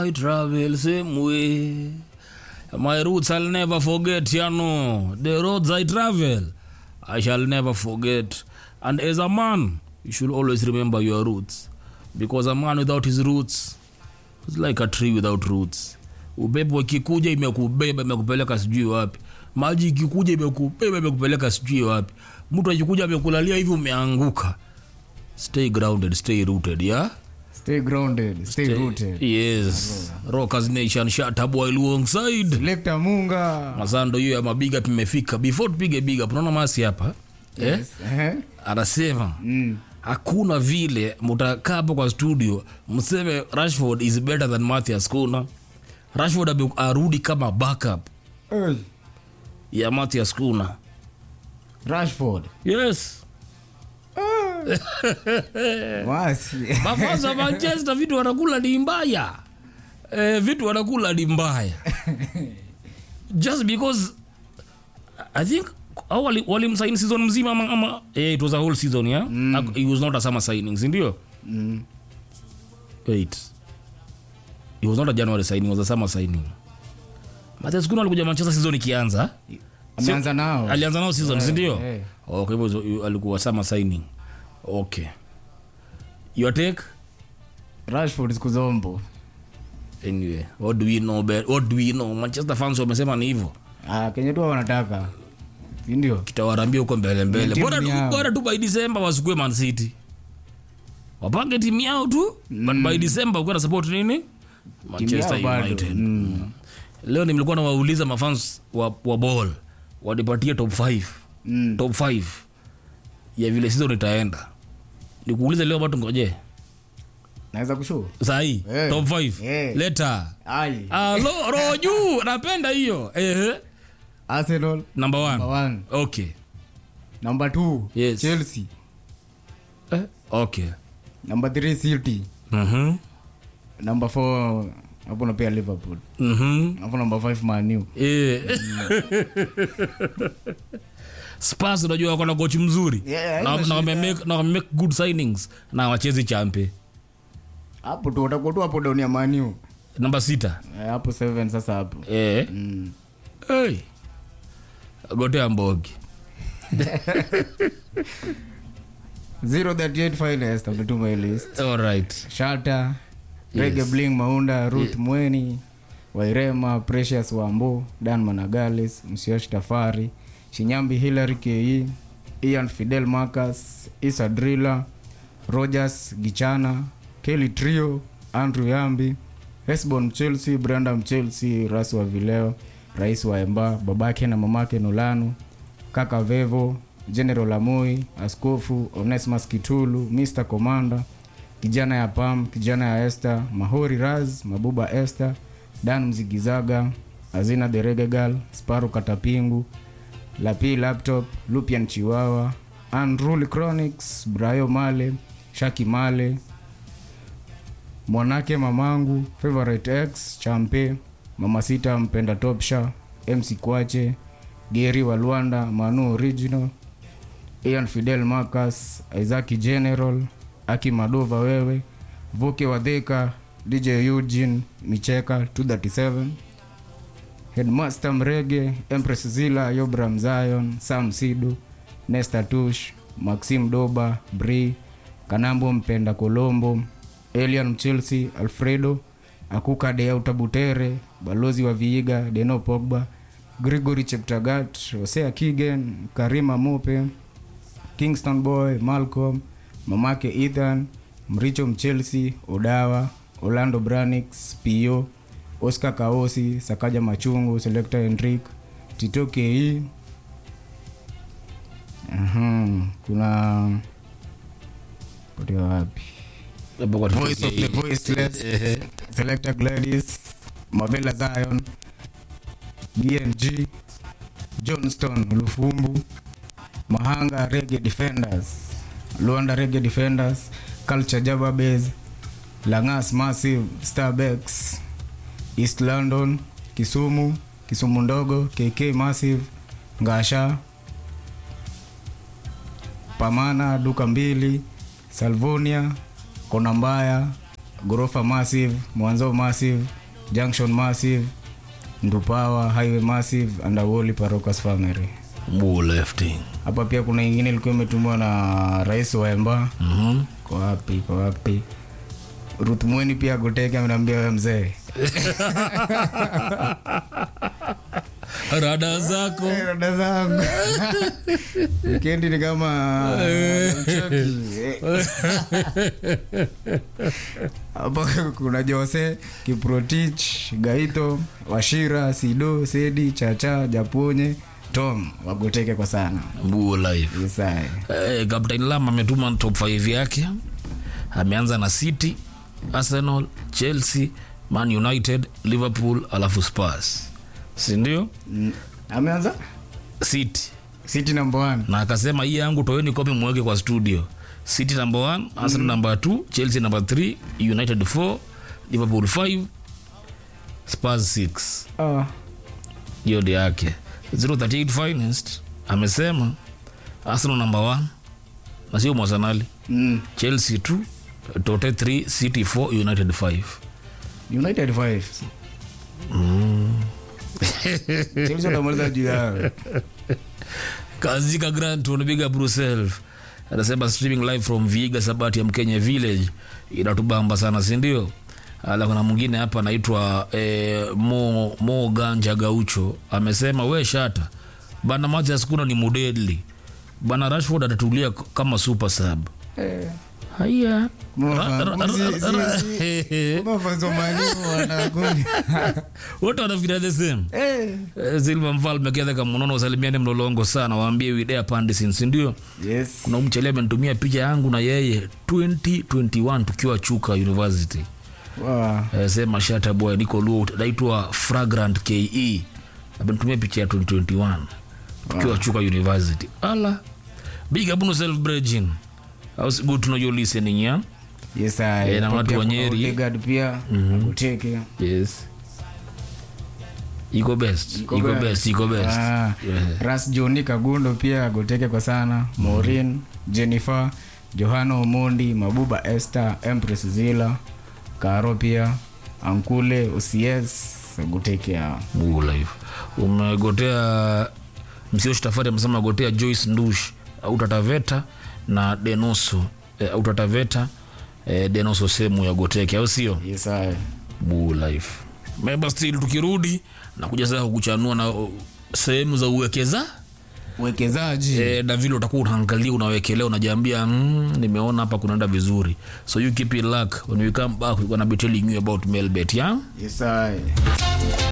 I travel same way. My roots I'll never forget, you know. The roads I travel, I shall never forget. And as a man, you should always remember your roots. Because a man without his roots is like a tree without roots. Upepo ikikuja imekubeba imekupeleka sijui wapi. Maji ikikuja imekubeba imekupeleka sijui wapi. Mtu akikuja amekulalia hivi umeanguka. Stay grounded, stay rooted, yeah? Stay grounded, stay rooted. Yes. Rockers Nation shut up while alongside. Selector Munga. Masando hiyo ya mabiga imefika. Before tupige biga, tunaona masi hapa. Eh? Yes. Eh? Anasema Mm. hakuna vile mtakaa hapo kwa studio mseme Rashford is better than Matthias Kuna. Rashford abe- arudi kama backup Hey. ya Matthias Kuna. Rashford. Yes. Wasi. Mafans wa Manchester vitu wanakula ni mbaya. Eh, vitu wanakula ni mbaya. Just because I think au wali- walimsign season mzima ama, ama eh, it was a whole season yeah? Mm. It was not a summer signing, si ndio? Mm. Wait. It was not a January signing, it was a summer signing. Matthias Kuna alikuja Manchester season ikianza. Ameanza nao. Alianza nao season, si ndio? eh. Okay, hivyo alikuwa summer signing. Okay. Your take? Rashford siku zombo. anyway what do we know bet what do we know manchester fans wamesema ni hivyo Ah, kenye tu wanataka. Si ndio? kitawarambia huko mbele mbele Timu bora tu yao. bora tu by december wasikue man city wapange timu yao tu but by december ukiwa na support nini manchester Timu yao bado. united Mm. leo nimekuwa nawauliza mafans wa, wa ball wanipatie top 5 Mm. top 5 ya vile season itaenda nikuulize leo watu ngoje Naweza kushow. sahii Eh. top 5 Eh. leta Ai. Ah, lo- roho juu napenda hiyo Ehe. Arsenal number one number one. okay Number two. Yes. Chelsea. eh, okay Number three City. Mhm. Number four hapo napea Liverpool. Mhm. Hapo number five Man U. Eh. Spurs unajua wako na coach mzuri Yeah, na, haina na, wame make, na wame make good signings na wachezi champe Hapo tu utakuwa tu hapo down ya Man U. namba sita Eh, Hapo seven sasa hapo. eh. Mm. hey. gotea mbogi 038 finest ametuma hii list. alright Shata, Rege Bling Maunda, Ruth Mweni, Wairema, Precious Wambo, Dan Managales, Msioshi Tafari, Shinyambi Hilary Ke, Ian Fidel Marcus, Isa Driller, Rogers Gichana, Kelly Trio, Andrew Yambi, Hesbon Chelsea, Brandam Chelsea, Ras wa Vileo, Rais wa Emba, babake na mamake Nolanu, Kaka Vevo, General Amoi, Askofu Onesimus Kitulu, Mr. Commander, kijana ya Pam, kijana ya Esther, Mahori Raz, Mabuba Esther, Dan Mzigizaga, Azina the Reggae Girl, Sparu Katapingu, Lapi Laptop, Lupian Chiwawa, Unruly Chronics, Brayo Male, Shaki Male, Mwanake Mamangu, Favorite X, Champe, Mama Sita Mpenda Topsha, MC Kwache, Geri wa Luanda, Manu Original, Ian Fidel Marcus, Isaac General, Aki Madova wewe, Vuke Wadheka, DJ Eugene, Micheka 237, Headmaster Mrege, Empress Zila, Yobram Zion, Sam Sidu, Nesta Tush, Maxim Doba, Bri, Kanambo Mpenda Kolombo, Elian Mchelsea, Alfredo, Akuka de Utabutere, Balozi wa Viiga, Deno Pogba, Gregory Cheptagat, Hosea Kigen, Karima Mope, Kingston Boy, Malcolm, mamake Ethan, Mricho Mchelsea, Odawa, Orlando Branix, Pio, Oscar Kaosi, Sakaja Machungu, Selector Henrik, Tito KE. Mhm, kuna potea wapi? Labda kwa Voice of the Voiceless, Ehe. Selector Gladys, Mavela Zion, BNG, Johnston Lufumbu, Mahanga Reggae Defenders, Luanda Reggae Defenders, Culture Java Base, Langas Massive, Starbex, East London, Kisumu, Kisumu Ndogo, KK Massive, Ngasha, Pamana, Duka Mbili, Salvonia, Kona Mbaya, gorofa massive mwanzo massive junction massive ndupawa highway massive andawoli parocas family Bull lifting. hapa pia kuna ingine ilikuwa imetumiwa na rais wa emba Mhm. kwa wapi kwa wapi ruth mweni pia goteke amenambia we mzee Rada zako. Eh, dada zangu wikendi ni kama mchoki. hapo kuna jose kiprotich gaito washira sido sedi chacha japonye tom wagoteke kwa sana Bull life. isae Eh, Captain Lam ametuma top 5 yake. Ameanza na City, Arsenal, Chelsea, Man United, Liverpool alafu Spurs. Si ndio? ameanza City. city number one Na akasema hii yangu toeni kopi mweke kwa studio. City number 1, Arsenal number 2, Chelsea number 3, United 4, Liverpool 5, Spurs 6. Ah, hiyo ndio yake 038 finest amesema arsenal number 1 na sio mwasanali mm. chelsea 2 tote 3 city 4 united 5 united five Chelsea watamaliza juu yao kazika granton biga brussels anasema streaming live from viga sabati ya mkenya village inatubamba sana sindio ala kuna mwingine hapa anaitwa eh, mo, mo ganja gaucho amesema we shata bana Mathias kuna ni mudedli bana rashford atatulia k- kama super sub Eh, haya Mwafa- Ra- ra- si- ra- si- ra- si- mafunzo mwalimu wanakuni. wote wanafikiria the same Eh, Eh, silva mfalme kiatheka munono usalimiane mlolongo sana waambie widea pandisin sindio yes kuna mchele amenitumia picha yangu na yeye 2021 tukiwa chuka university Wa- eh, sema shata boy niko luo naitwa fragrant ke amenitumia picha ya 2021 tukiwa chuka university ala big up on yourself brethren How's good to know you're listening yeah yes I- Eh, na hapo watu pia wa kuna Nyeri. Odegaard pia akuteke yes iko best Iko iko best. best iko best Ah, Yeah. ras joni kagundo pia agoteke kwa sana morin jennifer johana omondi mabuba esther empress zila karo pia ankule ocs agoteke hao Mungu live umegotea msio shtafari amesema gotea joyce ndush au tataveta na denoso eh, au tataveta eh, denoso sehemu ya goteke au sio yes I- Mungu live member still tukirudi na kuja sasa kukuchanua na uh, sehemu za uwekeza uwekezaji eh, na vile utakuwa unaangalia unawekelea unajiambia mm, nimeona hapa kunaenda vizuri so you keep it luck when we come back we're gonna be telling you about mailbet yeah yes I-